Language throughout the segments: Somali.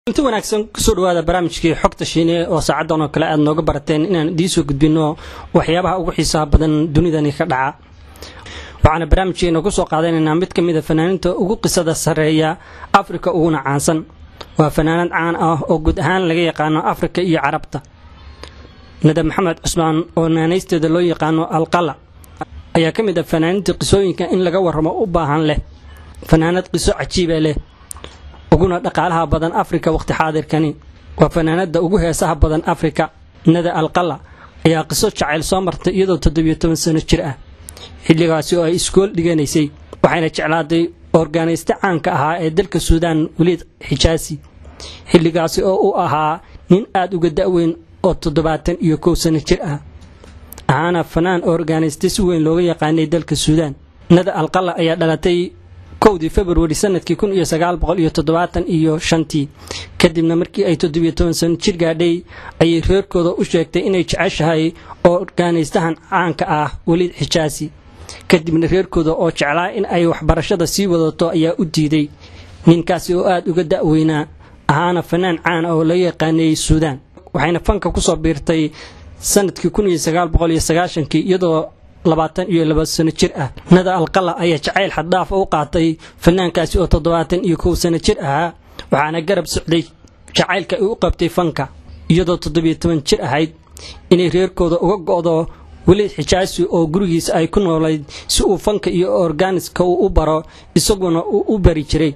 inti wanaagsan kusoo dhawaada barnaamijkii xogta shiine oo saacadan oo kale aad nooga barateen inaan idiinsoo gudbino waxyaabaha ugu xiisaha badan dunidani ka dhaca waxaana barnaamijkeena kusoo qaadanaynaa mid ka mida fanaaniinta ugu qisada sarreeya afrika uguna caansan waa fanaanad caan ah oo guud ahaan laga yaqaano afrika iyo carabta nada maxamed cusmaan oo naanaysteeda loo yaqaano alqala ayaa ka mid ah fanaaniinta qisooyinka in laga warramo u baahan leh fanaanad qiso cajiiba leh uguna dhaqaalaha badan afrika waqti xaadirkani waa fanaanada ugu heesaha badan afrika nada alqala ayaa qiso jacayl soo martay iyadoo toddobiyo toban sano jir ah xilligaasi oo ay iskool dhiganaysay waxayna jeclaaday organayste caanka ahaa ee dalka suudaan weliid xijaasi xilligaasi oo u ahaa nin aad uga da'weyn oo toddobaatan iyo kow sano jir ah ahaana fanaan organayste si weyn looga yaqaanay dalka suudaan nada alqala ayaa dhalatay kowdii februari sanadkii kun iyo sagaal boqol iyo toddobaatan iyo shantii kadibna markii ay toddobiyo toban sano jir gaadhay ayay reerkooda u sheegtay inay jeceshahay organaystahan caanka ah weliid xijaasi kadibna reerkooda oo jeclaa in ay waxbarashada sii wadato ayaa u diiday ninkaasi oo aada uga da'weynaa ahaana fanaan caan oo laga yaqaanayey suudaan waxayna fanka kusoo biirtay sanadkii kun iyo sagaal boqol iyo sagaashankii iyadoo labaatan iyo laba sano jir ah nada alqala ayaa jacayl xaddhaaf u qaatay fanaankaasi oo toddobaatan iyo kow sano jir ahaa waxaana garab socday jacaylka ay u qabtay fanka iyadoo toddobiyo toban jir ahayd inay reerkooda uga go'do weliid xijaasi oo gurigiisa ay ku noolayd si uu fanka iyo organiska uu u baro isaguna uu u bari jiray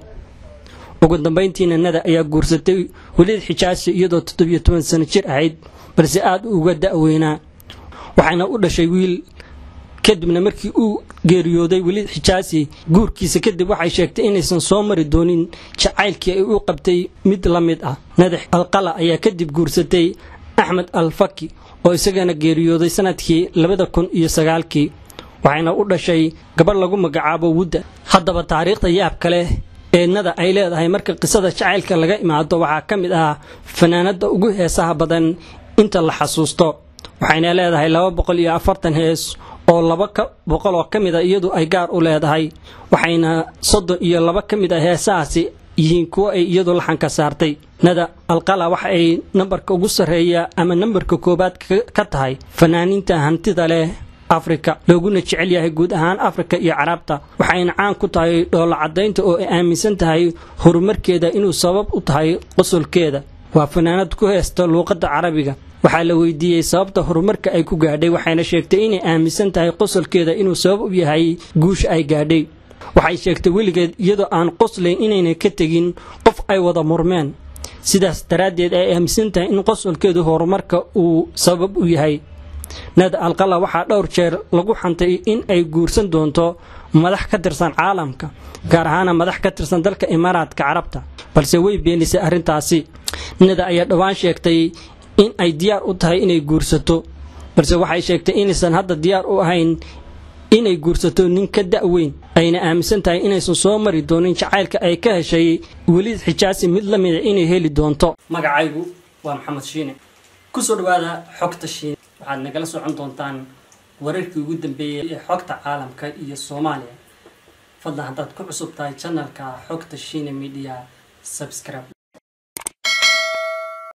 ugu dambayntiina nada ayaa guursatay weliid xijaasi iyadoo toddobiyo toban sano jir ahayd balse aada uga da'weynaa waxayna u dhashay wiil kadibna markii uu geeriyooday weliid xijaasi guurkiisa kadib waxay sheegtay inaysan soo mari doonin jacaylkii ay u qabtay mid la mid ah nadax alqala ayaa kadib guursatay axmed alfaki oo isagana geeriyooday sanadkii labada kun iyo sagaalkii waxayna u dhashay gabadh lagu magacaabo wudda haddaba taariikhda yaab kale ee nada ay leedahay marka qisada jacaylka laga imaado waxaa ka mid ah fanaanada ugu heesaha badan inta la xasuusto waxayna leedahay laba boqol iyo afartan hees oo laba boqol oo ka mid a iyadu ay gaar u leedahay waxayna soddon iyo laba ka mid a heesahaasi yihiin kuwo ay iyadu laxanka saartay nada alqala waxa ay nambarka ugu sarreeya ama nambarka koowaad ka tahay fanaaniinta hantida leh afrika looguna jecel yahay guud ahaan afrika iyo carabta waxayna caan ku tahay dhoolo caddaynta oo ay aaminsan tahay horumarkeeda inuu sabab u tahay qosolkeeda waa fanaanad ku heesta luuqadda carabiga waxaa la weydiiyey sababta horumarka ay ku gaadhay waxayna sheegtay inay aaminsan tahay qosolkeeda inuu sabab u yahay guusha ay gaadhay waxay sheegtay weligeed iyadoo aan qoslayn inayna ka tegin qof ay wada murmeen sidaas daraaddeed ay aaminsan tahay in qosolkeedu horumarka uu sabab u yahay nada alqala waxaa dhowr jeer lagu xantay in ay guursan doonto madax ka tirsan caalamka gaar ahaana madax ka tirsan dalka imaaraadka carabta balse way beenisay arrintaasi nada ayaa dhowaan sheegtay in ay diyaar u tahay inay guursato balse waxay sheegtay inaysan hadda diyaar u ahayn inay guursato nin ka da'weyn ayna aaminsan tahay inaysan soo mari doonin jacaylka ay ka heshay weliid xijaasi mid la mida inay heli doonto magacaygu waa maxamed shiine kusoo dhawaada xogta shiine waxaad nagala socon doontaan wararkii ugu dambeeyey ee xogta caalamka iyo soomaaliya fadlan haddaad ku cusub tahay janalka xogta shiine media subscribe